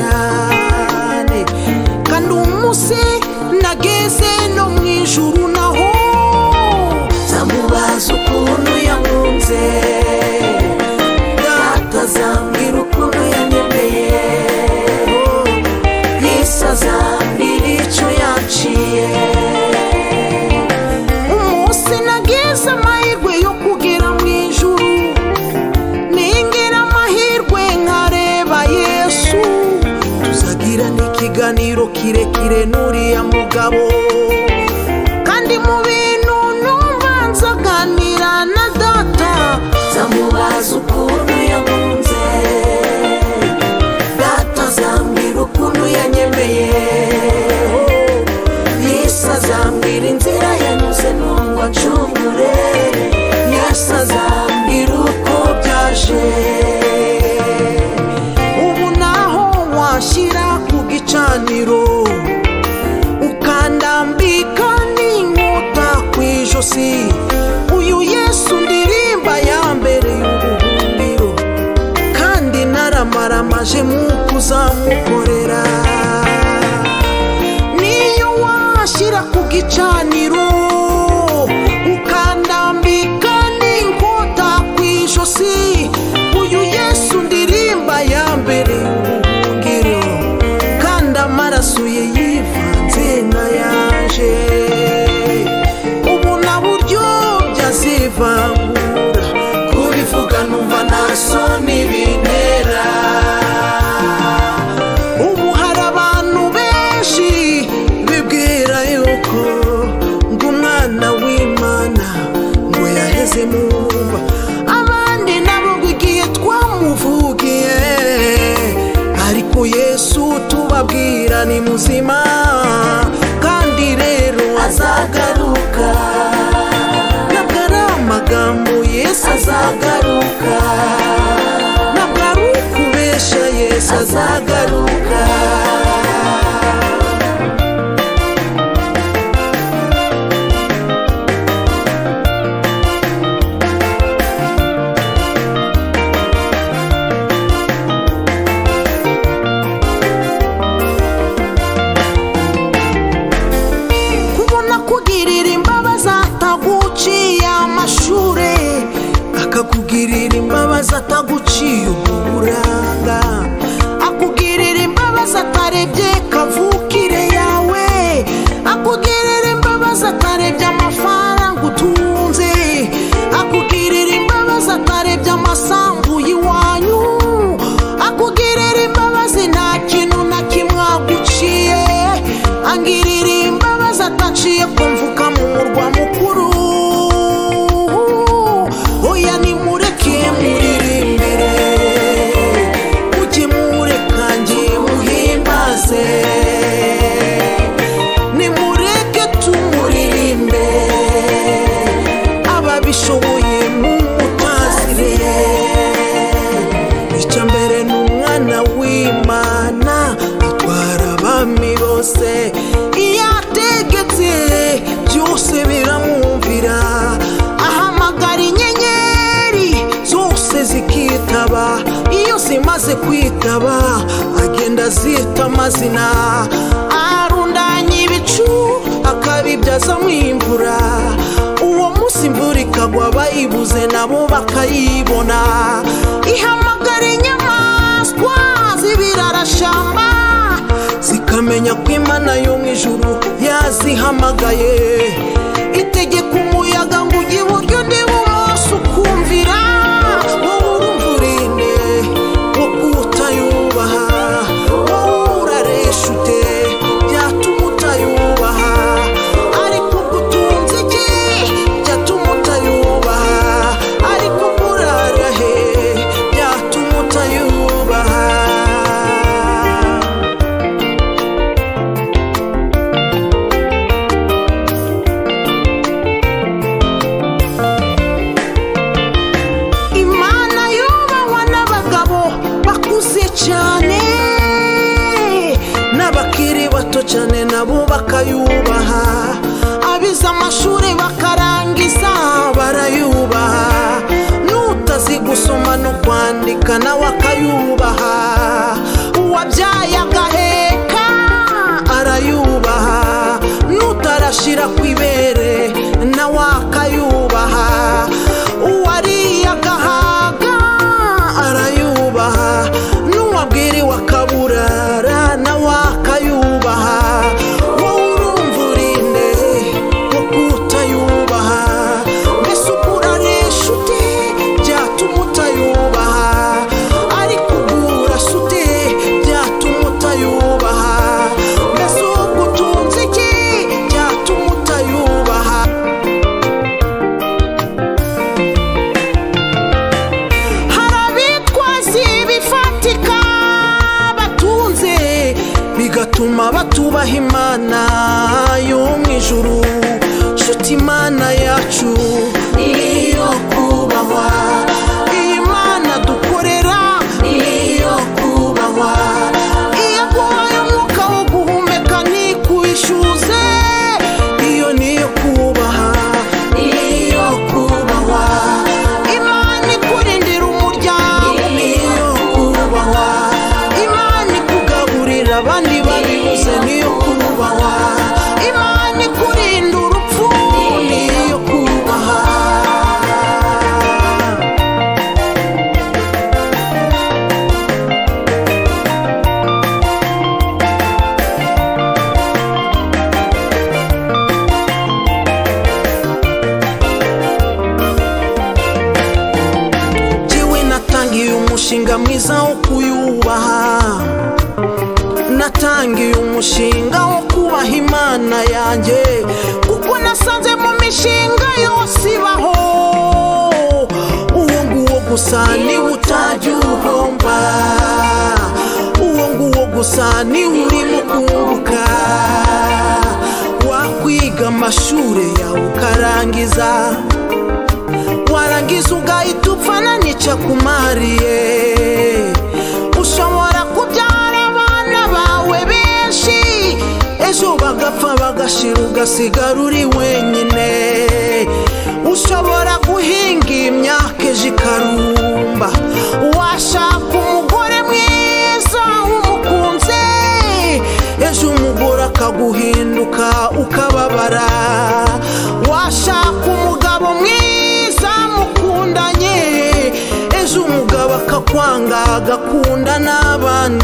cyane kandi umunsi nageze no mu ijuru naho nzamubaza ukuntu yamwunze data azambwira ukuntu yanyemeye yesu azambwira icyo yaciye umunsi nageze amahirwe yo kugera mu ijuru ningira amahirwe nkareba yesu tuzagira n'ikiganiro kirekire n'uriya mugabo kandi mu bintu numva nzaganira na data nzamubaza ukuntu yamunze data azambwira ukuntu yanyemeye yesu azambwira inzira yanyuze ngo acungure yesu azambwira uko byaje ubu naho washyira ku gicaniro ukandambika n'inkota ku ijosi uyu yesu ndirimba ya mbere y'ubuhungiro kandi naramaramaje mu kuzamukorera niyo washyira ku gicaniro ukandambika n'inkota ku ijosi uyu yesu ndirimba ya mbere y'ubuhungiro kandi amaraso ye yivanze n'ayaje ubu na buryo byazivangura kubivuga numva nta soni bintera ubu hari abantu benshi bibwira yuko ngo umwana w'imana ngo yaheze mu mva abandi nabo ngo igihe twamuvugiye ariko yesu tubabwira ni muzima kandi rero azagaruka ntabwo ari amagambo yesu azagaruka ntabwo ari ukubeshya yesu azagaruka kubona kugirira imbabazi ataguciye amashuri akakugirira imbabazi ataguciye uburanga akugirira imbabazi atarebye kavukire yawe akugirira imbabazi atarebye amafaranga utunze akugirira imbabazi atarebye amasambu y'iwanyu akugirira imbabazi nta kintu na kimwe aguciye angirira imbabazi ataciye kumvuka mu murwa mukuru oya nimureke muririmbire mujye mureka ngiye muhimbaze nimureke tumuririmbe ababishoboye mumutazire icya mbere ni umwana w'imana atwara abami bose iyo ategetse byose biramwumvira ahamagara inyenyeri zose zikitaba iyo zimaze kwitaba agenda azita amazina arundanya ibicu akabibyazamo imvura uwo munsi imvura ikagwa bayibuze nabo bakayibona ihamagara inyamaswa z'ibirarashamba zikamenya ko imana yo mu ijuru yazihamagaye itegeka umuyaga ngo ujye iburyo undi bumoso ukumvira wowe urumva urinde wowe utayubaha wowe uraresha ute byatuma utayubaha ariko ubwo utunze iki byatuma utayubaha ariko ubwo urara he byatuma utayubaha imana yubahwa n'abagabo bakuze cyane n'abakiri bato cyane nabo bakayubaha abize amashuri bakarangiza barayubaha n'utazi gusoma no kwandika nawe akayubaha uwabyaye bigatuma batubaha imana yo mu ijuru nshuti imana yacu niyo kubahwa iyi mana dukorera niyo kubahwa iyo aguhaye umwuka wo guhumeka ntikwishyuze iyo niyo kubaha niyo kubahwa imana ikurindira umuryango niyo kubahwa imana ikugaburira abandi babibuze niyo kubahwa imana ikurinda urupfu niyo kubaha jyewe natangiye umushinga mwiza wo kuyubaha natangiye umushinga wo kubaha imana yanjye kuko nasanze mu mishinga yose ibaho uwo nguwo gusa niwe utajya uhomba uwo nguwo gusa niwe urimo kunguka wakwiga amashuri yawe ukarangiza warangiza ugahita upfana n'icakumariye ushobora kubyara abana bawe benshi ejo bagapfa bagashira ugasigara uri wenyine ushobora guhinga imyaka ejo ikarumba washaka umugore mwiza umukunze ejo umugore akaguhinduka ukababara washaka umugabo mwiza mukundanye ejo umugabo akakwanga agakunda n'abandi